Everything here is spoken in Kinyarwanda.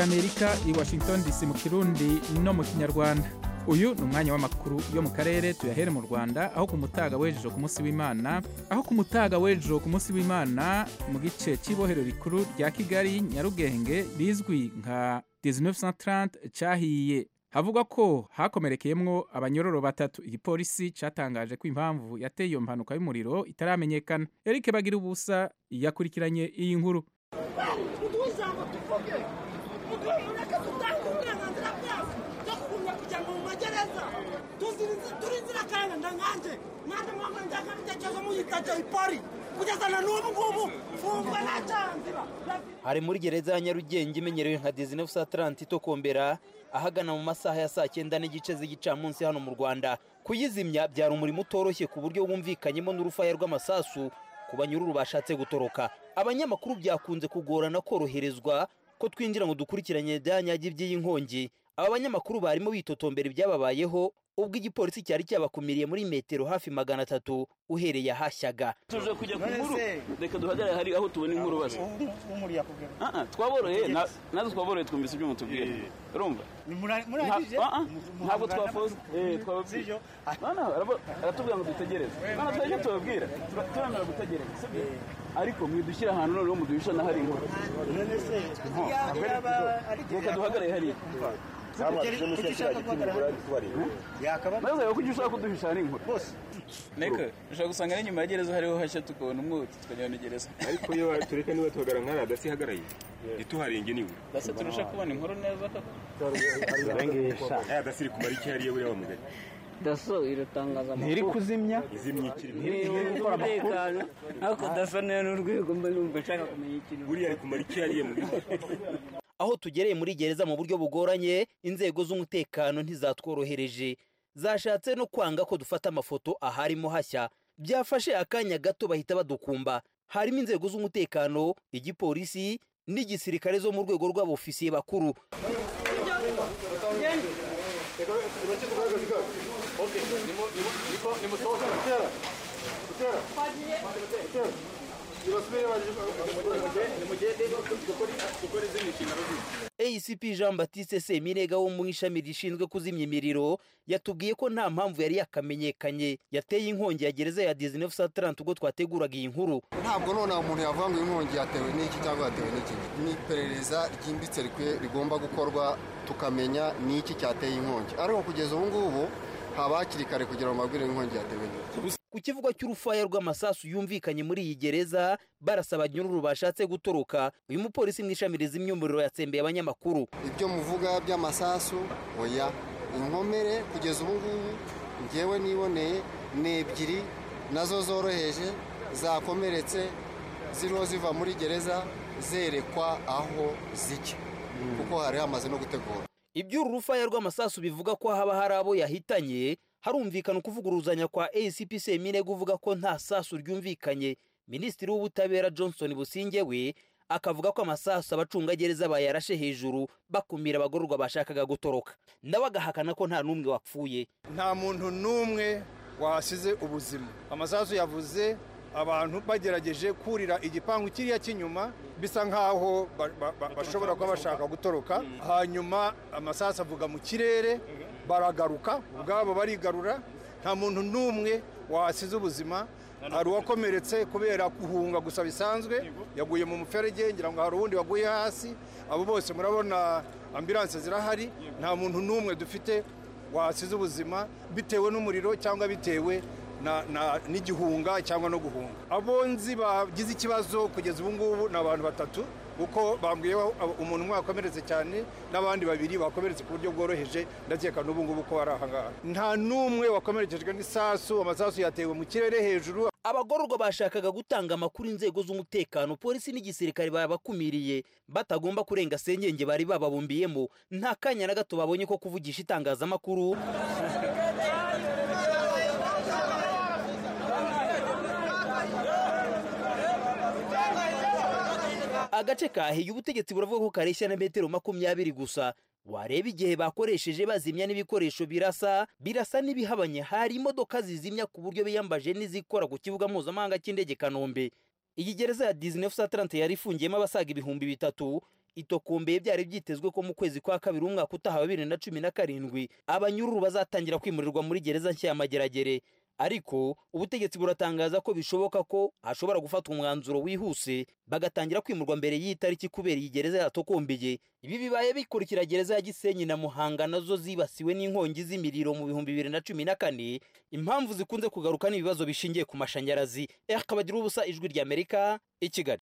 y'amerika i washington dc mu kirundi no mu kinyarwanda uyu ni umwanya w'amakuru yo mu karere tuyahere mu rwanda aho ku mutaga w'ejo ku munsi w'imana aho ku mutaga w'ejo ku munsi w'imana mu gice cy'ibohero rikuru rya kigali nyarugenge rizwi nka 1930 cyahiye havugwa ko hakomerekeyemo abanyororo batatu igipolisi cyatangaje ko impamvu yateye iyo mpanuka y'umuriro itaramenyekana eric bagira ubusa yakurikiranye iyi nkuru utujambo tuvuge ureka dutange uburenganzira bwacu bwo kugumya kujya mu magereza turi inzirakarengane nkanjye nanjye mwamba ndangabitekerezo muyitaje ipori kugeza na n'ubu ngubu mfungwa nta cyanzira hari muri gereza ya nyarugenge imenyerewe nka disney sa taranti itokombera ahagana mu masaha ya saa cyenda n'igice z'igicamunsi hano mu rwanda kuyizimya byari umurimo utoroshye ku buryo wumvikanyemo n'urufaya rw'amasasu ku banyururu bashatse gutoroka abanyamakuru byakunze kugorana koroherezwa ko twinjira ngo dukurikiranye byanyagi by'iyi aba banyamakuru barimo bitotombera ibyababayeho ubwo igipolisi cyari cyabakumiriye muri metero hafi magana atatu uhereye ahashyaga tuje kujya ku nkuru reka duhagarare hari aho tubona inkuru baza twaboroheye nazo twaboroheye twumvise ibyo mutubwira urumva ntabwo twafoze aratubwira ngo dutegereze ntabwo twajya tubabwira turamera gutegereza ariko mwidushyira ahantu noneho muduhisha n'ahari inkuru reka duhagarare hariya maze rero kuko ushobora kuduhisha hari inkuru ariko ushobora gusanga n'inyuma ya gereza hariho hashya tukabona umwotsi tukajya muri gereza ariko iyo tureka niba tuhagara nk'ari adasihagarariye ntituharinge niwe ndetse turusha kubona inkuru neza koko aya dasiri kumara iki hariya buriya wa mugari daso iratangaza amakuru ntiri kuzimya izimye ikiri gukora umutekano ariko daso niyo ni urwego mba numva nshaka kumenya ikintu buriya ari kumara iki hariya mugari aho tugereye muri gereza mu buryo bugoranye inzego z'umutekano ntizatworohereje zashatse no kwanga ko dufata amafoto aharimo hashya byafashe akanya gato bahita badukumba harimo inzego z'umutekano igipolisi n'igisirikare zo mu rwego rw'abofisiye bakuru acp jean batiste seminega wo mu ishami rishinzwe kuzimya imiriro yatubwiye ko nta mpamvu yari yakamenyekanye yateye inkongi ya gereza ya disney sa taranti ubwo twateguraga iyi nkuru ntabwo nonaha umuntu yavuga ngo inkongi yatewe n'iki cyangwa yatewe n'iki ni iperereza ryimbitse rigomba gukorwa tukamenya n'iki cyateye inkongi ariko kugeza ubu ngubu haba hakiri kare kugira ngo babwire inkongi yatewe n'iki ku kivugo cy'urufaya rw'amasasu yumvikanye muri iyi gereza barasaba nyururu bashatse gutoroka uyu mupolisi mu ishami rizimya umuriro yatsembeye abanyamakuru ibyo muvuga by'amasasu oya inkomere kugeza ubu ngubu ngewe niboneye ni ebyiri nazo zoroheje zakomeretse ziriho ziva muri gereza zerekwa aho zijya kuko hari hamaze no gutegura iby'uru rufaya rw'amasasu bivuga ko haba hari abo yahitanye harumvikana ukuvuguruzanya kwa acp semine guvuga ko nta sasu ryumvikanye minisitiri w'ubutabera johnson businge we akavuga ko amasasu abacungagereza bayarashe hejuru bakumira abagororwa bashakaga gutoroka nawe agahakana ko nta n'umwe wapfuye nta muntu n'umwe wahasize ubuzima amasasu yavuze abantu bagerageje kurira igipangu kiriya cy'inyuma bisa nk'aho bashobora kuba bashaka gutoroka hanyuma amasasu avuga mu kirere baragaruka ubwabo barigarura nta muntu n'umwe wasize ubuzima hari uwakomeretse kubera guhunga gusa bisanzwe yaguye mu muferege ngira ngo hari uwundi waguye hasi abo bose murabona ambiranse zirahari nta muntu n'umwe dufite wasize ubuzima bitewe n'umuriro cyangwa bitewe n'igihunga cyangwa no guhunga abonzi bagize ikibazo kugeza ubu ngubu ni abantu batatu kuko bambwiye umuntu umwe wakomeretse cyane n'abandi babiri bakomeretse ku buryo bworoheje ndakeka n'ubu ngubu ko bari aha ngaha nta n'umwe wakomerekejwe n'isasu amasasu yatewe mu kirere hejuru abagororwa bashakaga gutanga amakuru inzego z'umutekano polisi n'igisirikare babakumiriye batagomba kurenga senyenge bari bababumbiyemo nta kanya na gato babonye ko kuvugisha itangazamakuru agace kahiye ubutegetsi buravuga ko kareshya na metero makumyabiri gusa wareba igihe bakoresheje bazimya n'ibikoresho birasa birasa n'ibihabanye hari imodoka zizimya ku buryo biyambaje n'izikora ku kibuga mpuzamahanga cy'indege kanombe iyi gereza ya disney sa tarante yari ifungiyemo abasaga ibihumbi bitatu itokombe byari byitezwe ko mu kwezi kwa kabiri umwaka utaha wa bibiri na cumi na karindwi abanyururu bazatangira kwimurirwa muri gereza nshya ya mageragere ariko ubutegetsi buratangaza ko bishoboka ko hashobora gufatwa umwanzuro wihuse bagatangira kwimurwa mbere y'iyi tariki kubera iyi gereza yatokombeye ibi bibaye bikurikira gereza ya gisenyi na muhanga nazo zibasiwe n'inkongi z'imiriro mu bihumbi bibiri na cumi na kane impamvu zikunze kugaruka n'ibibazo bishingiye ku mashanyarazi rkabagira ubusa ijwi ry'amerika i kigali